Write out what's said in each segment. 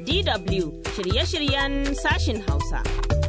DW shirye-shiryen sashin Hausa.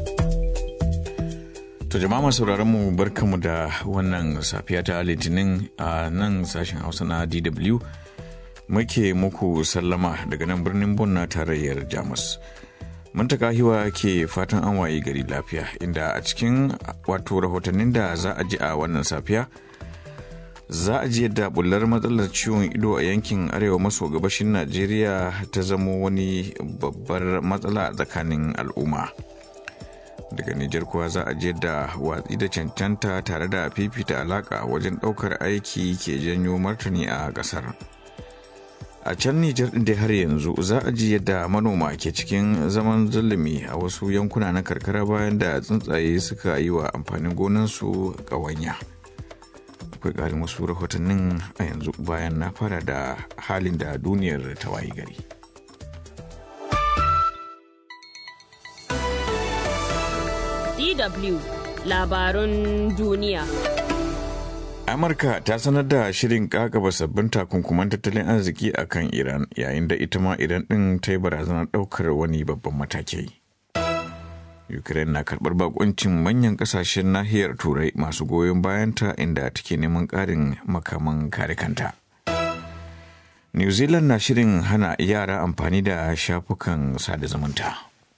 To jama'a masu mu barkamu da wannan safiya ta litinin a nan sashen Hausa na DW muke muku sallama daga nan birnin Bon na tarayyar Jamus. Muntaka hiwa ke fatan an waye gari lafiya inda a cikin wato rahotannin da za a ji a wannan safiya za a ji yadda bullar matsalar ciwon ido a yankin arewa maso gabashin Najeriya ta zamo wani babbar matsala tsakanin al'umma. daga Nijar kuwa za a je da watsi da cancanta tare da fifita alaka wajen ɗaukar aiki ke janyo martani a ƙasar. A can Nijar ɗin da har yanzu za a ji yadda manoma ke cikin zaman zulumi a wasu yankuna na karkara bayan da tsuntsaye suka yi wa amfanin gonansu ƙawanya. Akwai ƙarin wasu rahotannin a yanzu bayan na fara da halin da duniyar ta wayi gari. DW labarun duniya. Amurka ta sanar da shirin kakaba sabbin takunkuman tattalin arziki a kan Iran yayin da ita ma Iran ɗin ta yi barazanar ɗaukar wani babban mataki. Ukraine na karɓar bakuncin manyan ƙasashen nahiyar Turai masu goyon bayanta inda take neman ƙarin makaman kare kanta. New Zealand na shirin hana yara amfani da shafukan sada zumunta.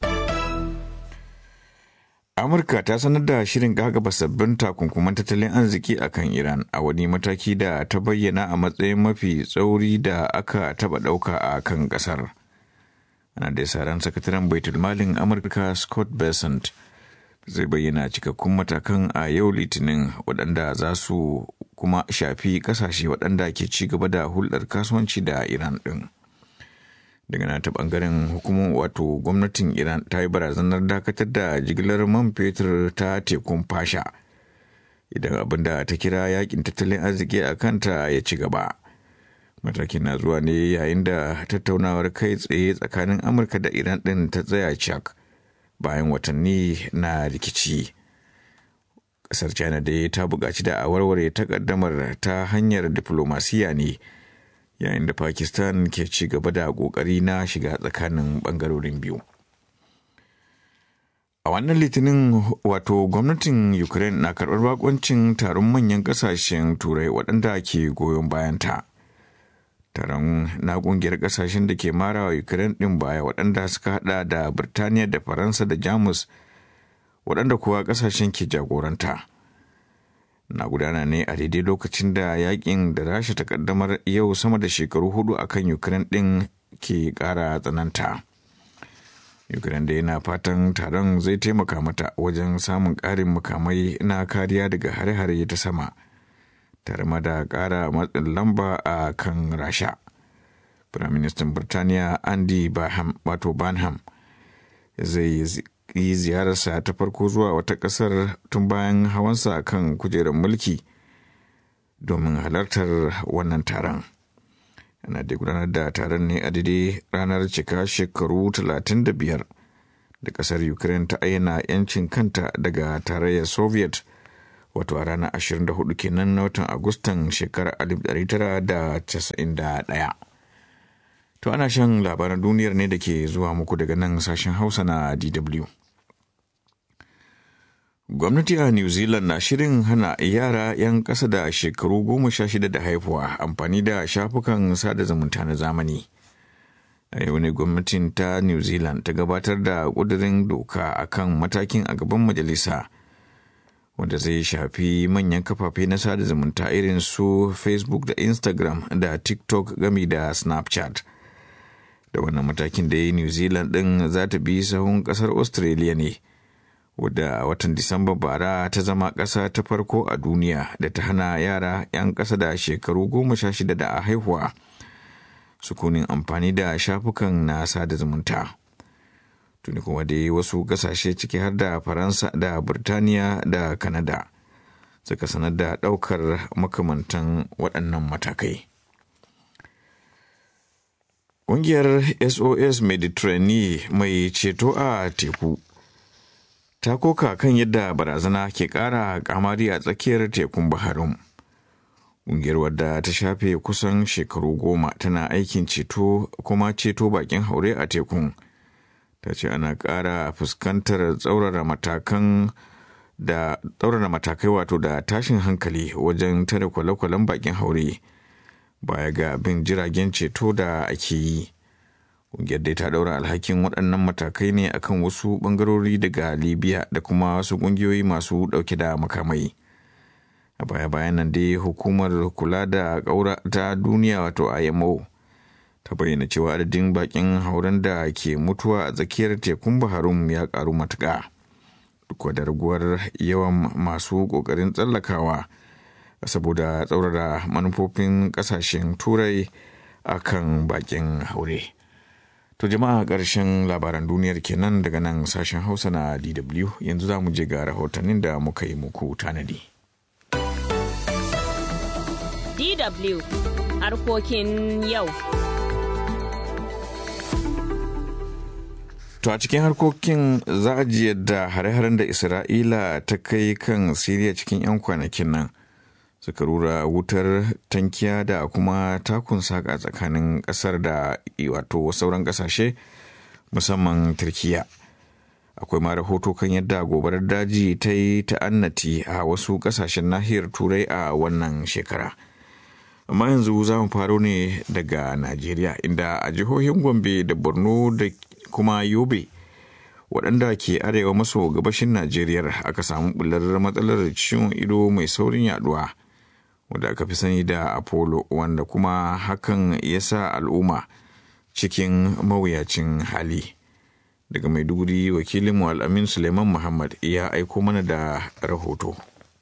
amurka ta sanar da shirin gagaba sabbin takunkuman tattalin arziki a kan iran a wani mataki da ta bayyana a matsayin mafi tsauri da aka taba dauka a kan kasar ana da ran sakataren baitul malin amurka scott besant zai bayyana cikakkun matakan a yau litinin waɗanda za su kuma shafi ƙasashe waɗanda ke ci gaba da hulɗar kasuwanci da iran ɗin. daga nata bangaren hukumar wato gwamnatin iran ta yi barazanar dakatar da jigilar man fetur ta tekun fasha idan abin da ta kira yakin tattalin arziki a kanta ya ci gaba matakin na zuwa ne yayin da tattaunawar kai tsaye tsakanin amurka da iran din ta tsaya cak bayan watanni na rikici kasar china dai ta buƙaci da a warware takaddamar ta hanyar diflomasiya ne yayin da pakistan ke ci gaba da kokari na shiga tsakanin bangarorin biyu a wannan litinin wato gwamnatin ukraine na karɓar bakoncin taron manyan ƙasashen turai waɗanda ke goyon bayanta taron na ƙungiyar ƙasashen da ke mara wa ukraine ɗin baya waɗanda suka hada da birtaniya da faransa da jamus waɗanda kuwa ƙasashen ke jagoranta na gudana ne a daidai lokacin da yakin da rasha ta kaddamar yau sama da shekaru hudu a kan ukraine din ke kara tsananta ukraine da yana fatan taron zai taimaka mata wajen samun karin makamai na kariya daga hare-hare ta sama tare ma da kara matsin lamba a kan rasha firaministan birtaniya andy wato banham zai yi ziyararsa ta farko zuwa wata ƙasar tun bayan hawansa kan kujerar mulki domin halartar wannan taron. Ana da gudanar da taron ne a daidai ranar cika shekaru 35 da ƙasar Ukraine ta ayyana 'yancin kanta daga tarayyar Soviet wato a ranar 24 kenan na watan Agustan shekarar 1991. To ana shan labaran duniyar ne da ke zuwa muku daga nan sashen Hausa na DW. Gwamnati a New Zealand na shirin hana yara 'yan ƙasa da shekaru goma sha shida da haifuwa amfani da shafukan sada zumunta na zamani. A yau ne gwamnatin ta New Zealand ta gabatar da ƙudurin doka a kan matakin a gaban majalisa, wanda zai shafi manyan kafafe na sada zumunta irin su Facebook da Instagram da TikTok gami da Snapchat. Da wannan matakin da ya yi New Zealand ɗin za ta bi sahun ƙasar Australia ne. wadda a watan Disamba bara ta zama ƙasa ta farko a duniya da ta hana yara 'yan ƙasa da shekaru goma sha shida da a haihuwa sukunin amfani da shafukan na sada zumunta. Tuni kuma dai wasu ƙasashe ciki har da Faransa da Burtaniya da Kanada suka sanar da ɗaukar makamantan waɗannan matakai. Ƙungiyar SOS Mediterranean mai ceto a teku ta koka kan yadda barazana ke ƙara kamari a tsakiyar tekun Baharum. Ƙungiyar wadda ta shafe kusan shekaru goma tana aikin ceto kuma ceto bakin haure a tekun ta ce ana ƙara fuskantar tsaurara matakan da tsaurara matakai wato da tashin hankali wajen tare kwale-kwalen bakin haure baya ga bin jiragen ceto da ake yi ƙungiyar dai ta ɗaura alhakin waɗannan matakai ne akan wasu ɓangarori daga libya da kuma wasu ƙungiyoyi masu ɗauke da makamai a baya-bayan nan dai hukumar kula da ƙaura ta duniya wato imo ta bayyana cewa adadin bakin hauren da ke mutuwa a tsakiyar tekun baharum ya karu matuƙa duk da raguwar yawan masu ƙoƙarin tsallakawa saboda tsaurara manufofin ƙasashen turai a kan bakin haure to jama'a ƙarshen labaran duniyar kenan daga nan sashen hausa na dw yanzu za mu je ga rahotannin da muka yi muku tanadi DW harkokin yau. To a cikin harkokin za a ji yadda hare-haren da Isra'ila ta kai kan Siriya cikin 'yan kwanakin nan suka rura wutar tankiya da kuma takun saka tsakanin ƙasar da wato sauran ƙasashe musamman Turkiya. Akwai ma rahoto kan yadda gobarar daji ta yi ta'annati a wasu ƙasashen nahiyar Turai a wannan shekara. Amma yanzu za mu faro ne daga Najeriya inda a jihohin Gombe da Borno da kuma yobe waɗanda ke arewa maso gabashin najeriya aka samu bular matsalar ciwon ido mai saurin yaduwa wanda aka fi sani da apollo wanda kuma hakan ya sa al'umma cikin mawuyacin hali daga maiduguri wakilinmu al'amin suleiman muhammad ya aiko mana da rahoto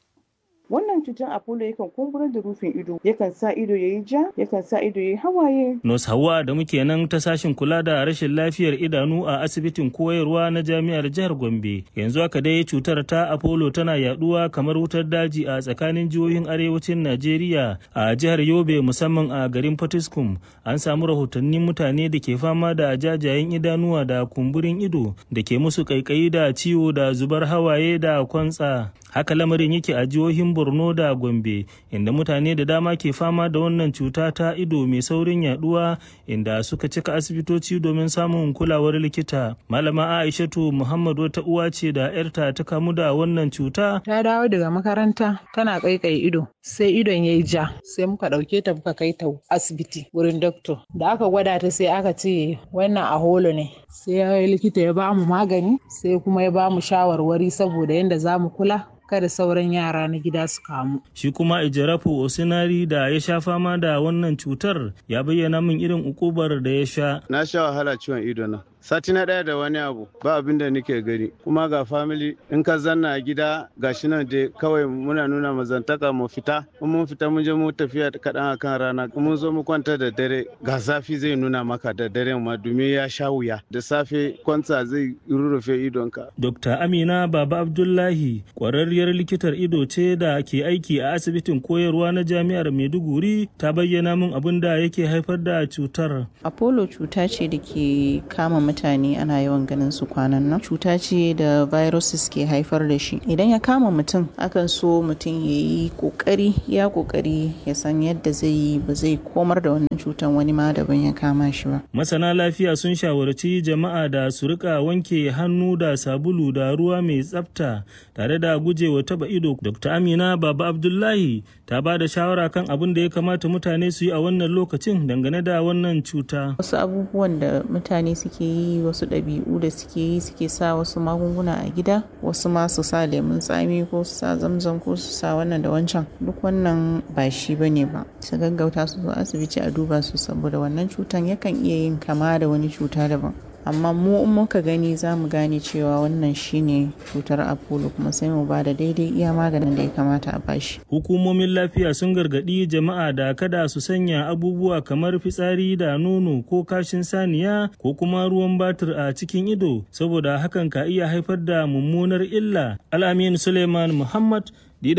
wannan cutar apollo yakan kumburar da rufin ido yakan sa ido ya yi ja yakan sa ido ya yi hawaye nos hawa da muke nan ta sashin kula da rashin lafiyar idanu a asibitin koyarwa na jami'ar jihar gombe yanzu haka dai cutar ta apollo tana yaduwa kamar wutar daji a tsakanin jihohin arewacin najeriya a jihar yobe musamman a garin fatiskum an samu rahotannin mutane da ke fama da jajayen idanuwa da kumburin ido da ke musu kaikayi da ciwo da zubar hawaye da kwantsa haka lamarin yake a jihohin borno da gombe inda mutane da dama ke fama da wannan cuta ta ido mai saurin yaduwa inda suka cika asibitoci domin samun kulawar likita malama aishatu muhammad wata uwa ce da yarta ta kamu da wannan cuta ta dawo daga makaranta tana kaikai ido sai idon ya yi ja sai muka ɗauke ta muka kai ta asibiti wurin doctor da aka gwada ta sai aka ce wannan a holo ne sai likita ya ba mu magani sai kuma ya ba mu shawarwari saboda yadda za mu kula kada sauran yara na gida su kamu. Shi kuma Ijarafu Osinari da ya sha fama da wannan cutar ya bayyana min irin ukubar da ya sha. Na sha wahala ciwon ido na. Sati na ɗaya da wani abu ba abin da nake gani kuma ga family in ka zanna a gida ga shi nan dai kawai muna nuna mazantaka mu fita in mun fita mun je mu tafiya kaɗan a kan rana mun zo mu kwanta da dare ga zafi zai nuna maka da dare ma domin ya sha wuya da safe kwanta zai rurrufe idonka. Dr. Amina Baba Abdullahi ƙwararriyar likitar ido ce da ke aiki a asibitin koyarwa na jami'ar Maiduguri ta bayyana min abin da yake haifar da cutar. Apollo cuta ce da ke kama mutane ana yawan ganin su kwanan nan. Cuta ce da viruses ke haifar da shi. Idan ya kama mutum akan so mutum ya yi kokari ya kokari ya san yadda zai yi ba zai komar da wannan cutan wani ma daban ya kama shi ba. Masana lafiya sun shawarci jama'a da su rika wanke hannu da sabulu da ruwa mai tsafta tare da gujewa taba ido. Dr. Amina Baba Abdullahi ta ba da shawara kan abin da ya kamata mutane su yi a wannan lokacin dangane da wannan cuta. Wasu abubuwan da mutane suke yi wasu ɗabi'u da suke yi suke sa wasu magunguna a gida wasu ma su sa lemun tsami ko su sa zamzam ko su sa wannan da wancan duk wannan ba shi ba ne ba su gaggauta su zo asibiti a duba su saboda wannan cutan yakan iya yin kama da wani cuta daban amma mu in muka gani za mu gane cewa wannan shine cutar apollo kuma sai mu ba da daidai iya maganin da ya kamata a bashi hukumomin lafiya sun gargaɗi jama'a da kada su sanya abubuwa kamar fitsari da nono ko kashin saniya ko kuma ruwan batir a cikin ido saboda hakan ka iya haifar da mummunar illa alamin suleiman muhammad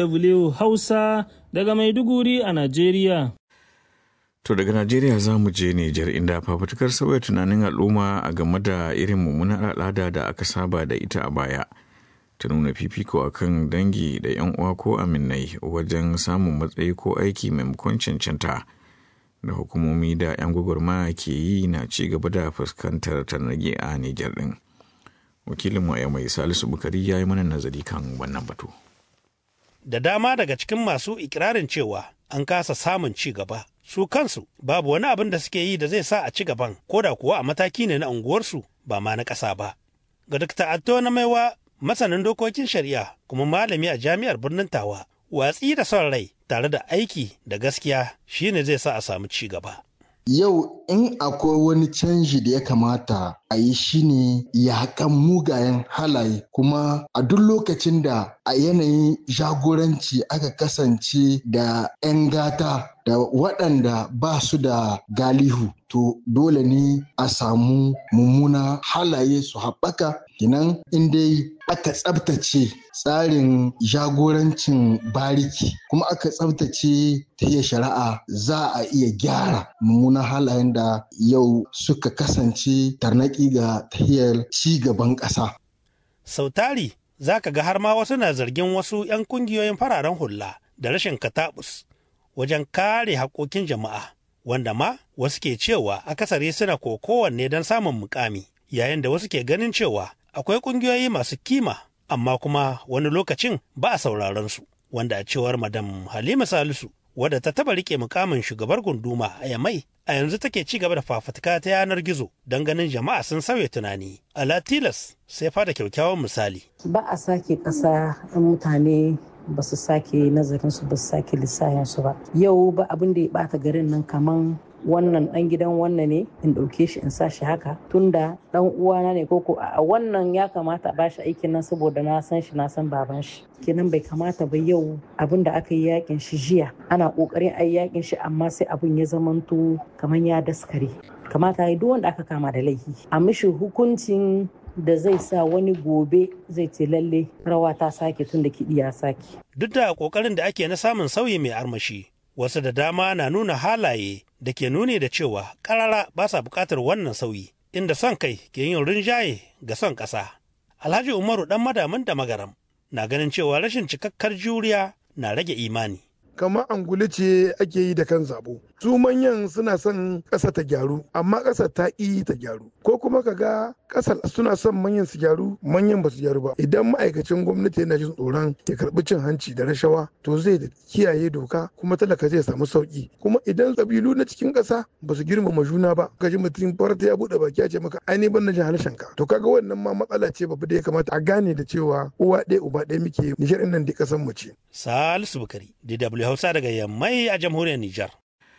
dw hausa daga maiduguri a najeriya To daga Najeriya za mu je Nijar inda fafutukar sauya tunanin al'umma a game da irin mummunar al'ada da aka saba da ita a baya. Ta nuna fifiko a kan dangi da 'yan uwa ko aminai wajen samun matsayi ko aiki maimakon cancanta. Da hukumomi da 'yan gwagwarmaya ke yi na ci gaba da fuskantar tarnage a Nijar ɗin. wakilinmu a mai salisu bukari ya yi mana nazari kan wannan batu da dama daga cikin masu ikirarin cewa an kasa samun ci gaba su kansu babu wani abin da suke yi da zai sa a ci gaban ko da kuwa a mataki ne na unguwarsu ba ma na ƙasa ba ga Dr. Atto na maiwa masanin dokokin shari'a kuma malami a jami'ar birnin Tawa watsi da son rai tare da aiki da gaskiya shine zai sa a samu ci gaba Yau in akwai wani canji da ya kamata a yi shine yaƙan mugayen halaye kuma a duk lokacin da a yanayin jagoranci aka kasance da 'yan gata da waɗanda ba su da galihu to dole ne a samu mummuna halaye su haɓaka kinan in dai aka tsabtace tsarin jagorancin bariki kuma aka tsabtace ta shari'a za a iya gyara mummunan halayen da yau suka kasance tarnaki ga tahiyar ci gaban ƙasa. sautari za ka ga har ma wasu na zargin wasu 'yan kungiyoyin fararen hula da rashin katabus wajen kare haƙoƙin jama'a wanda ma wasu ke cewa akasari suna kowanne don samun mukami yayin da wasu ke ganin cewa akwai ƙungiyoyi masu kima amma kuma wani lokacin ba a sauraron su wanda a cewar madam halima salisu wadda ta taba rike mukamin shugabar gunduma a yamai a yanzu take ci gaba da fafutuka ta yanar gizo don ganin jama'a sun sauya tunani a latilas sai fada kyakkyawan misali ba a sake ƙasa in mutane ba su sake nazarin su ba su sake lissahin su ba yau ba abin da ya bata garin nan kaman wannan dan gidan wannan ne in ɗauke shi in sa shi haka tunda dan uwana ne koko a wannan ya kamata a bashi aikin nan saboda na san shi na san baban shi kenan bai kamata ba yau abin da aka yi yakin shi jiya ana kokarin ayi yakin shi amma sai abin ya zamanto kaman ya daskare kamata ya duk wanda aka kama da laifi a mishi hukuncin da zai sa wani gobe zai ce lalle rawa ta sake tun da kiɗi ya sake. Duk da ƙoƙarin da ake na samun sauyi mai armashi, wasu da dama na nuna halaye da ke nuni da cewa ƙarara ba sa buƙatar wannan sauyi, inda son kai ke yin rinjaye ga son ƙasa. Alhaji Umaru ɗan madamin da magaram na ganin cewa rashin cikakkar juriya na rage imani. kamar angulu ce ake yi da kan zabo su manyan suna son ƙasa ta gyaru amma ƙasa ta ƙi ta gyaru ko kuma ka ga ƙasar suna son manyan su gyaru manyan ba su gyaru ba idan ma'aikacin gwamnati yana jin tsoron ya karɓi cin hanci da rashawa to zai kiyaye doka kuma talaka zai samu sauki kuma idan ƙabilu na cikin ƙasa ba su girmama juna ba ka ji mutum farta ya buɗe baki ya ce maka ai ban na jin harshen ka to kaga wannan ma matsala ce babba da ya kamata a gane da cewa uwa ɗaya uba ɗaya muke nishar nan da ƙasar mu ce. Salisu Bukari, DW Hausa daga Yammai a jamhuriyar Nijar.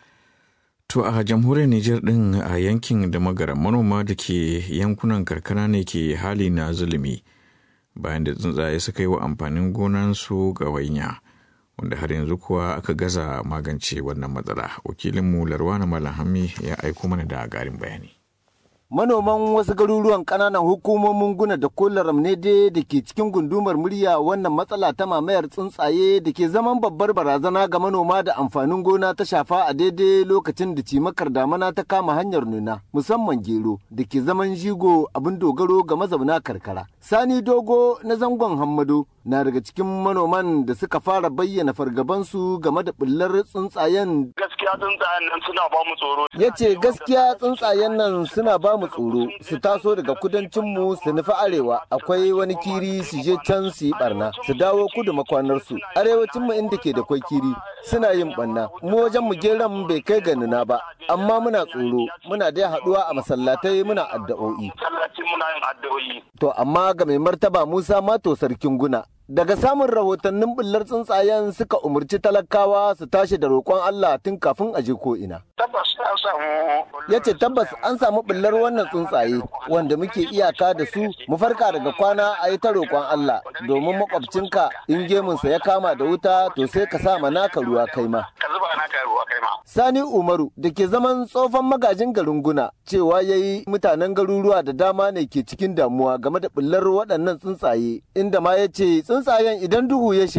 To a jamhuriyar Nijar ɗin a yankin da magara manoma da ke yankunan karkara ne ke hali na zulumi bayan da tsuntsaye suka yi wa amfanin gonansu wainya wanda har yanzu kuwa aka gaza magance wannan matsala. Wakilinmu Larwana Malahami ya aiko mana da garin bayani. manoman wasu garuruwan ƙananan hukumomin guna da kolaram ne dai da ke cikin gundumar murya wannan matsala ta mamayar tsuntsaye da ke zaman babbar barazana ga manoma da amfanin gona ta shafa a daidai lokacin da cimakar damana ta kama hanyar nuna musamman gero da ke zaman jigo abin dogaro ga mazauna karkara sani dogo na zangon hammado na daga cikin manoman da suka fara bayyana fargabansu game da bullar tsuntsayen gaskiya tsuntsayen nan suna ba mu tsoro ya ce gaskiya tsuntsayen nan suna ba mu tsoro su taso daga kudancinmu su nufi arewa akwai wani kiri su je can su yi barna su dawo kudu makwanarsu arewacin mu inda ke da kwai kiri suna yin barna mu wajen mu geran bai kai ga nuna ba amma muna tsoro muna dai haduwa a masallatai muna addu'o'i muna yin addu'o'i to amma ga mai martaba Musa Mato sarkin guna daga samun rahotannin bullar tsuntsayen suka umarci talakawa su tashi da roƙon Allah tun kafin a je ko ina. Tabbas an samu. Ya ce tabbas an samu bullar wannan tsuntsaye wanda muke iyaka da su mu farka daga kwana a yi ta roƙon Allah domin makwabcinka in gemunsa ya kama da wuta to sai ka sa naka ruwa kai ma. Ka zuba naka ruwa kai ma. Sani Umaru da ke zaman tsofan magajin garin Guna cewa ya yi mutanen garuruwa da dama ne ke cikin damuwa game da bullar waɗannan tsuntsaye inda ma ya ce tsuntsayen idan duhu ya shiga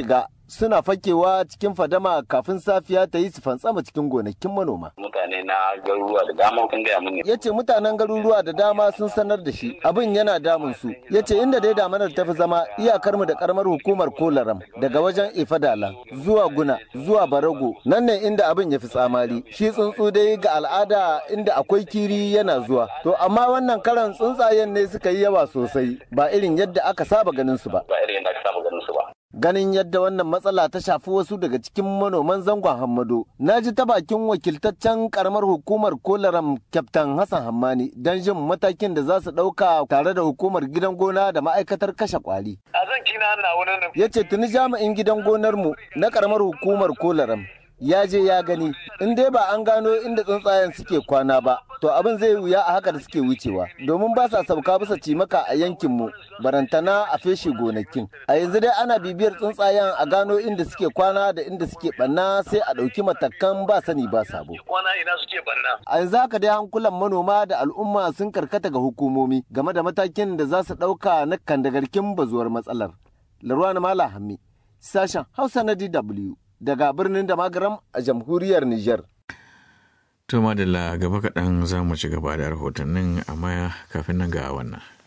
suna fakewa cikin fadama kafin safiya ta yi su fantsama cikin gonakin manoma. Mutane na garuruwa da dama kun gaya mini. Ya ce mutanen garuruwa da dama sun sanar da shi abin yana damun su. Ya ce inda dai damanar ta fi zama iyakar mu da karamar hukumar Kolaram daga wajen Ifadala zuwa Guna zuwa Barago nan ne inda abin ya fi tsamari. Shi tsuntsu dai ga al'ada inda akwai kiri yana zuwa. To amma wannan karan tsuntsayen ne suka yi yawa sosai ba irin yadda aka saba ganin su ba. Ba irin yadda aka saba ganin su ba. Ganin yadda wannan matsala ta shafi wasu daga cikin manoman zangon Hammado, na ji ta bakin wakiltaccen karamar hukumar Kolaram Kyaftan Hassan Hammani don jin matakin da za su ɗauka tare da hukumar gidan gona da ma'aikatar kashe kwali. A zan kina na wani Ya ce tuni jami'in gidan gonarmu na karamar hukumar Kolaram ya je ya gani in dai ba an gano inda tsuntsayen suke kwana ba to abin zai wuya a haka da suke wucewa domin ba sa sauka bisa cimaka a yankinmu barantana a feshe gonakin a yanzu dai ana bibiyar tsuntsayen a gano inda suke kwana da inda suke banna sai a ɗauki matakan ba sani ba sabo kwana ina suke banna a yanzu haka dai hankulan manoma da al'umma sun karkata ga hukumomi game da matakin da za su ɗauka na kandagarkin bazuwar matsalar larwana mala hammi sashen hausa na dw daga birnin da magaram a jamhuriyar Nijar. To madalla gaba kaɗan za mu ci gaba da rahotannin amma kafin nan ga wannan.